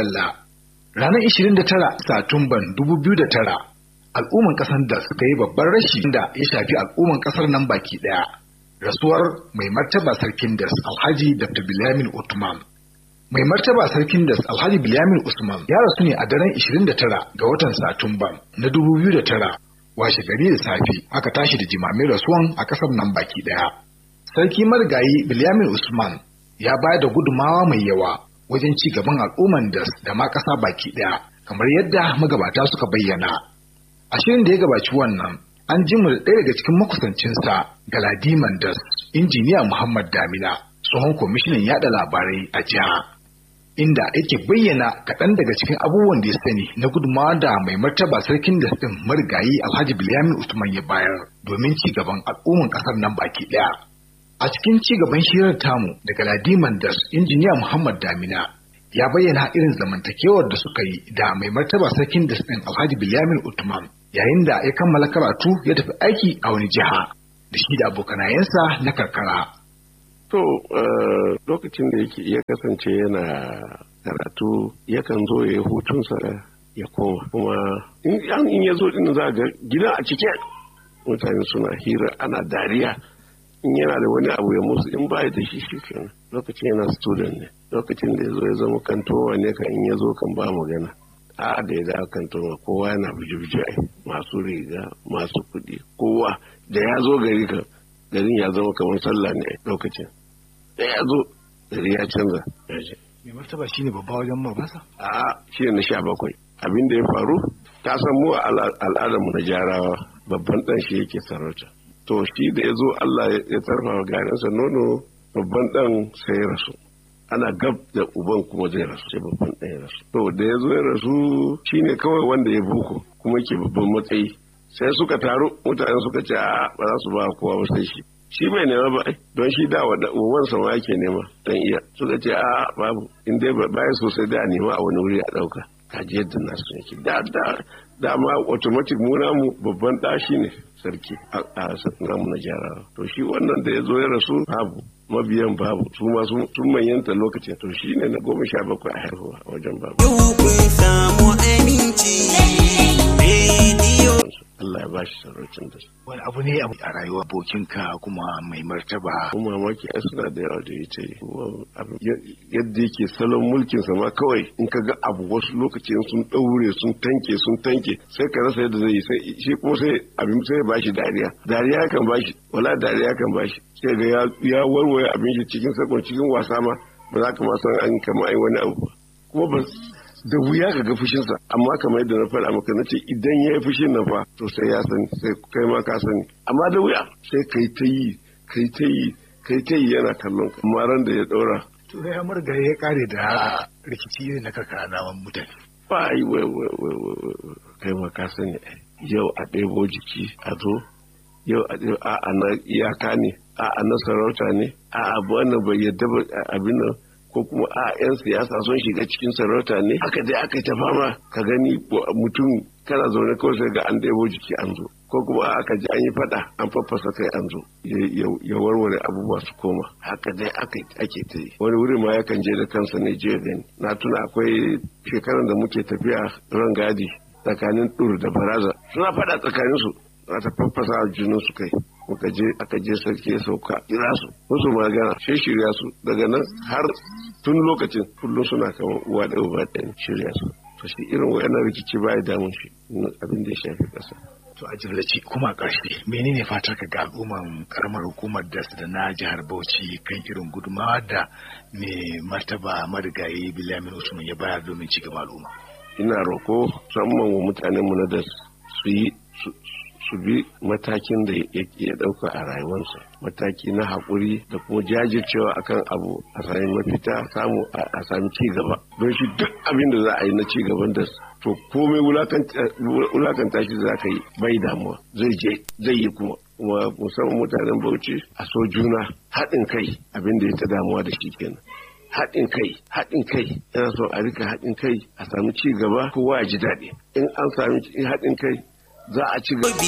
madalla ranar 29 satumban 2009 al'umman kasar da suka yi babban rashi da ya shafi al'umman kasar nan baki daya rasuwar mai martaba sarkin das alhaji dr bilyamin utman mai martaba sarkin das alhaji bilyamin usman ya rasu ne a daren 29 ga watan satumban na 2009 washe gari da safe aka tashi da jimamin rasuwan a kasar nan baki daya sarki marigayi bilyamin usman ya bayar da gudumawa mai yawa wajen ci gaban al'umman das da ma kasa baki daya kamar yadda magabata suka bayyana a shirin da ya gabaci wannan an ji mu da ɗaya daga cikin makusancinsa galadiman das injiniya muhammad damina tsohon kwamishinan yada labarai a jiha inda yake bayyana kaɗan daga cikin abubuwan da ya sani na gudunmawa da mai martaba sarkin da ɗin marigayi alhaji bilyamin usman ya bayar domin ci gaban al'umman ƙasar nan baki ɗaya a cikin ci gaban shirar tamu daga ladiman das injiniya muhammad damina ya bayyana irin zamantakewar da suka yi da mai martaba sarkin da ɗin alhaji bilyamin usman yayin da ya kammala karatu ya tafi aiki a wani jiha da shi da abokanayensa na karkara To lokacin da yake ya kasance yana karatu yakan zo ya yi hutunsa ya koma kuma in ya zo din za ga gida a cike mutane suna hira ana dariya in yana da wani abu ya musu in baya da shi shi kenan lokacin yana student ne lokacin da ya zo ya zama kantowa ne kan in ya zo kan ba magana a da ya dawo kantowa kowa yana buje-buje masu riga masu kuɗi kowa da ya zo gari kan garin ya zama kamar sallah ne lokacin da ya zo gari ya canza ya ce mai martaba shi ne babba wajen mabasa a shi na sha bakwai abin da ya faru ta san mu a al'adarmu na jarawa babban dan shi yake sarauta to shi da ya zo allah ya tarfa garinsa nono babban dan sai ya rasu ana gab da uban kuma zai rasu sai babban dan ya rasu to da ya zo ya rasu shine kawai wanda ya buko kuma ke babban matsayi sai suka taru mutane suka ce a ba za su ba kowa ba sai shi shi bai nema ba don shi da wa uwan sa ma yake nema dan iya suka ce a babu in dai baya sosai da nema a wani wuri a dauka kaji yadda nasu yake da da dama automatic mu namu babban da shi ne sarki a namu na jarawa to shi wannan da ya zo ya rasu babu mabiyan babu su ma sun manyanta lokacin to shi ne na goma sha bakwai a haihuwa a wajen babu. Yau kun samu aminci rediyo. Allah ya ba shi saraucin da wani abu ne a rayuwa abokinka kuma mai martaba kuma mamaki ai suna da yawa da ita yadda yake salon mulkin sa ma kawai in ka ga abu wasu lokaci sun daure sun tanke sun tanke sai ka rasa yadda zai yi sai shi kuma sai abin sai ya bashi dariya dariya kan bashi wala dariya kan bashi sai ga ya warware abin shi cikin sakon cikin wasa ma ba za ka ma san an kama ai wani abu kuma ba da wuya ka ga fushinsa amma kamar yadda na faɗa maka na ce idan ya yi fushin nan fa to sai ya sani sai kai ma ka sani amma da wuya sai kai ta yi kai ta yi kai ta yi yana kallon ka amma ran da ya ɗora. to ya murga ya kare da rikici irin na karkara naman mutane. ba yi wai wai wai wai kai ma ka sani yau a ɗebo jiki a zo yau a ɗebo a na iyaka ne a na sarauta ne a abu wannan bai yadda abin nan ko kuma a 'yan siyasa sun shiga cikin sarauta ne aka dai aka ta fama ka gani mutum kana zaune kawai sai ga an ɗebo jiki an zo ko kuma aka ji an yi faɗa an faffasa kai an zo ya warware abubuwa su koma haka dai ake ta yi wani wuri ma yakan je da kansa ne je gani na tuna akwai shekaran da muke tafiya ran gadi tsakanin dur da baraza suna faɗa tsakaninsu za ta faffasa jinin su kai muka je aka je sarki ya sauka kira su musu magana sai shirya su daga nan har tun lokacin kullum suna kama uwa da uba ɗaya shirya su to shi irin wayannan rikici ba ya damun shi abin da ya shafi ƙasa to a jimlaci kuma a ƙarshe menene fatar ka ga al'umman karamar hukumar das da na jihar bauchi kan irin gudumawa da mai martaba marigayi bilamin usman ya bayar domin ci gaba al'umma ina roko musamman wa mutanen mu na das su yi su bi matakin da ya ɗauka a rayuwarsa mataki na haƙuri da kuma jajircewa akan abu a sami mafita samu a sami ci gaba don shi duk abin da za a yi na ci gaban da to komai wulakanta shi za ka yi bai damuwa zai je zai yi kuma kuma musamman mutanen bauchi a so juna haɗin kai abin da ya ta damuwa da shi kenan haɗin kai haɗin kai yana so a rika haɗin kai a sami ci gaba kowa ya ji daɗi in an sami haɗin kai za a ci gaba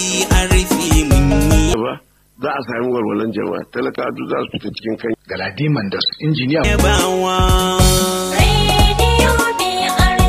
za a sami walwalan jama'a talaka duk za su fita cikin kai galadiman da injiniya Yabawa. Radio BRC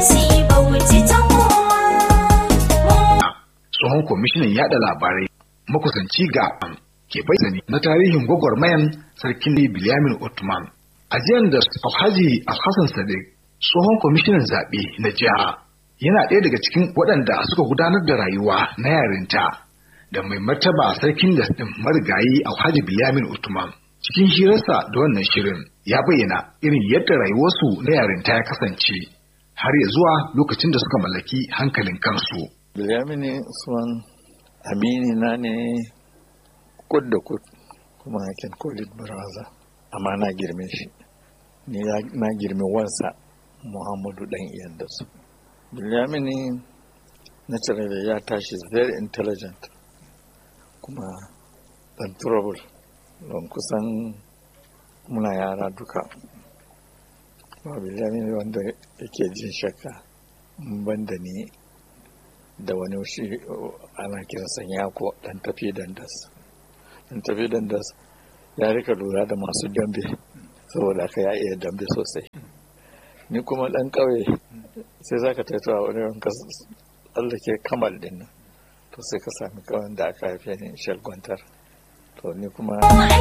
kwamishinan yada labarai makusanci ga ke bayyana na tarihin gwagwarmayan sarkin Bilyamin Ottoman. Ajiyar da Alhaji Alhassan Sadiq tsohon kwamishinan zaɓe na jiha yana ɗaya daga cikin waɗanda suka gudanar da rayuwa na yarinta da mai martaba sarkin da ɗin marigayi Alhaji Bilyamin Ottoman. Cikin hirarsa da wannan shirin ya bayyana irin yadda rayuwarsu na yarinta ya kasance har ya zuwa lokacin da suka mallaki hankalin kansu. Bilyamini Usman amini na ne kud da kud kuma I can call it brother amma na girme shi ni na girme wansa Muhammadu dan iyan da su Bilyamini naturally ya tashi very intelligent kuma dan trouble don kusan muna yara duka ba Bilyamini wanda yake jin shakka ban da ni da wani shi ana kiransa yako dan tafi dandas dan tafi dandas ya rika lura da masu dambe saboda ka ya iya dambe sosai ni kuma dan kauye sai za ka taitowa wani wanka tsallake kamal din nan to sai ka sami kawan da aka haife ni shalgwantar to ni kuma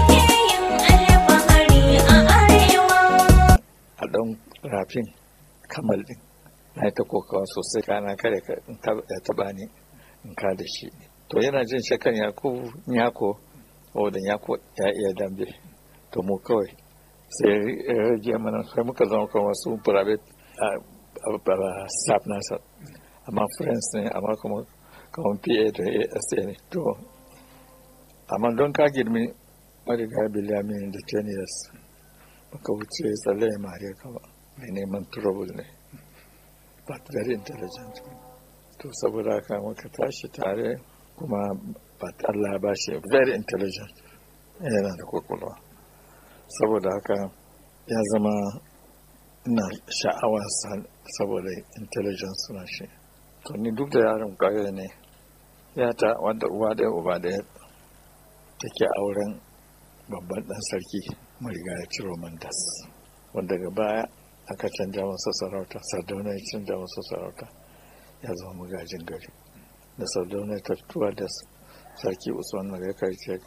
a dan rafin kamal din na ta kokawa sosai kana kare ya taba ni in ka da shi to yana jin shakan yakubu yako wadda yako ya iya dambe to mu kawai sai ya rage mana sai muka zama kan wasu private staff nasa amma friends ne amma kuma kawon pa da asa ne to amma don ka girmi mariga biliyamin da 10 years baka wuce tsalle ya mariya kama mai neman trouble ne but very intelligent to saboda haka muka tashi tare kuma but Allah ba shi very intelligent yana da kwakwalwa saboda haka ya zama ina sha'awa saboda intelligence na shi to ni duk da yaron kwaye ne ya ta wanda uwa ɗaya uba ɗaya take auren babban ɗan sarki mariga ya ciro mandas wanda daga baya aka canja masa sarauta sardauna ya canja masa sarauta ya zama magajin gari da sardauna ta fituwa da sarki usman magaka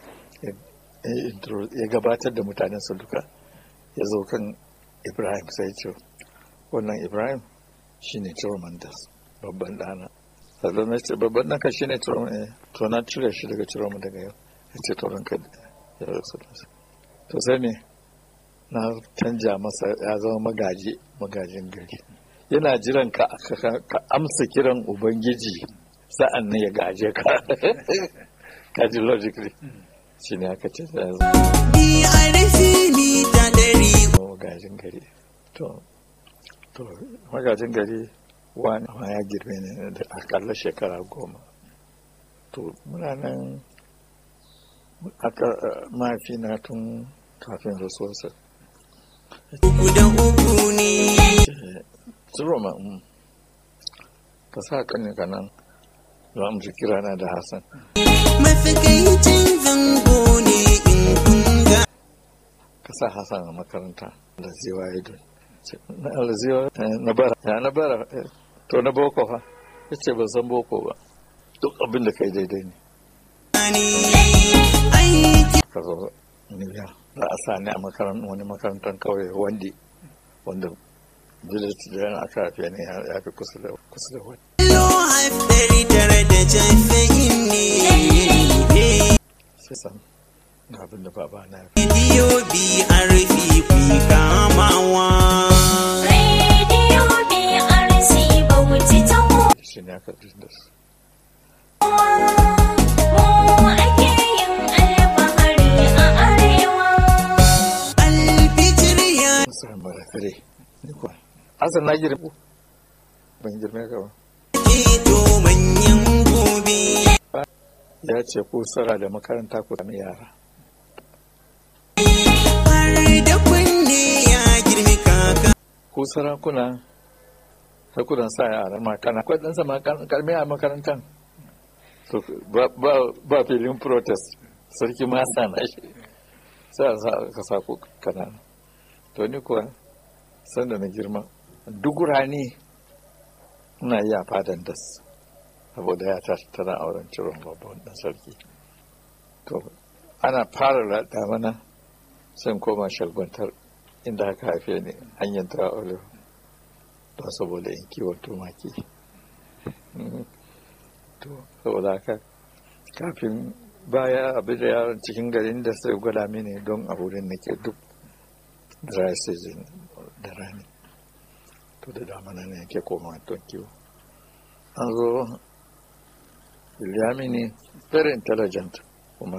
ya gabatar da mutanensa duka ya zo kan ibrahim sai ce wannan ibrahim shine turmandas babban dana sardauna ce babban ɗanka shine turman to na cire shi daga turman daga yau ya ce to ranka ya rasu to sai me na canja masa ya zama magaji magajin gari yana jiran ka ka amsa kiran ubangiji sa'an nan ya gaje ka kaji logically shi ne aka ce ya zama magajin gari to to magajin gari wani ma ya girme ne da akalla shekara goma to muna nan aka mafi na tun kafin rasuwarsa Uku da uku ne. Tsiro ma ka sa kanin ka nan za mu ji kira na da Hassan. Matsakaicin zango ne in kunga. Ka sa Hassan a makaranta da ziwa ya don. Na alziwa na bara. Ya na bara. To na boko fa. Ya ce ban san boko ba. Duk abin da kai daidai ne. Aiki Ka zo Nibiya. Za a sa ni a makarantar wani makarantar kauye wandi. Wanda village da yana aka haife ne ya fi kusa da kusa da wani. lo haifari tare da jafa'in ne. Sai san ga abin da baba na ya Bidiyo BRP ku kamawa. Radio BRC Bauchi ta fi shi ne aka fi da su. mu ake yin alfahari a arewa. Alfitir ya Musa Marakare. Ni kuwa. Hassan na girme. Ban girme ka ba. keto manyan gobe. Ya ce ku sara da makaranta ku sami yara. Har da kunne ya girmi kaka. Ku sarakuna sai ku dan sa yara makana. Akwai ɗansa makarmi a makarantar. To ba, ba, ba filin protest. Sarki ma sa na shi. Sai a sa ka sa ku kanana. To ni kuwa sanda na girma. Duk rani ina yi a fadan das. saboda ya tashi tana auren ciron babban dan sarki to ana fara raɗa mana sai koma shalgwantar inda aka haife ni hanyar ta olive don saboda in kiwon tumaki to saboda haka kafin baya abin da yaron cikin garin da sai gwada mini don a wurin nake duk dry season da rani to da damana ne yake koma don kiwo an zo Ilyamini very intelligent kuma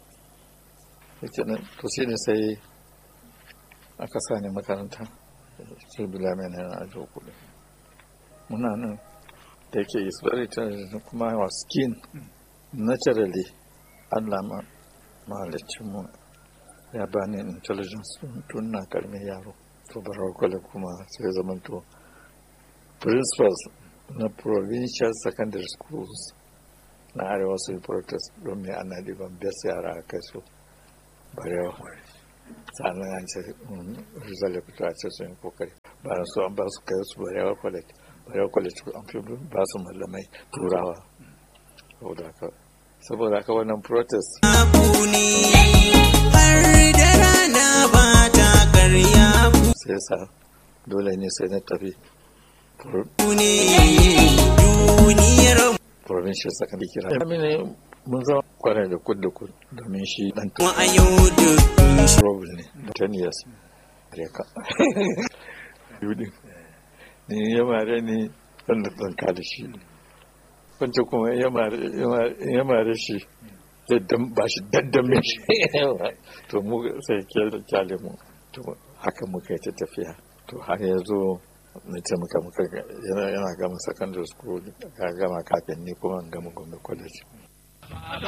to shi ne sai aka sa ni makaranta sai Bilamini na ajo kuɗi muna nan da yake is very intelligent kuma was keen naturally Allah ma mahalicin mu ya bani intelligence tun na karmin yaro to barar kwale kuma sai zamanto principals na provincial secondary schools na arewa su yi protest don mai ana diban best yara a kai su barewa sannan an ce rizal ya fito a ce sun yi kokari bayan su an ba su kai su barewa college barewa college an fi ba su mallamai turawa saboda haka saboda haka wannan protest Abu ne har da rana ba ta karya sai sa dole ne sai na tafi pro- ku ne duniyar provincial secondary kira amina mun zama kwanar da kud da kud domin shi dan mu a yau duk trouble ne 10 years reka yudin ni ya mare ni wanda zan kada shi wancan kuma ya mare ya mare shi daddan ba shi daddame shi to mu sai ke kyale mu to haka muka yi ta tafiya to har ya zo na ce muka muka yana yana gama secondary school ga gama kafin ni kuma in gama gombe college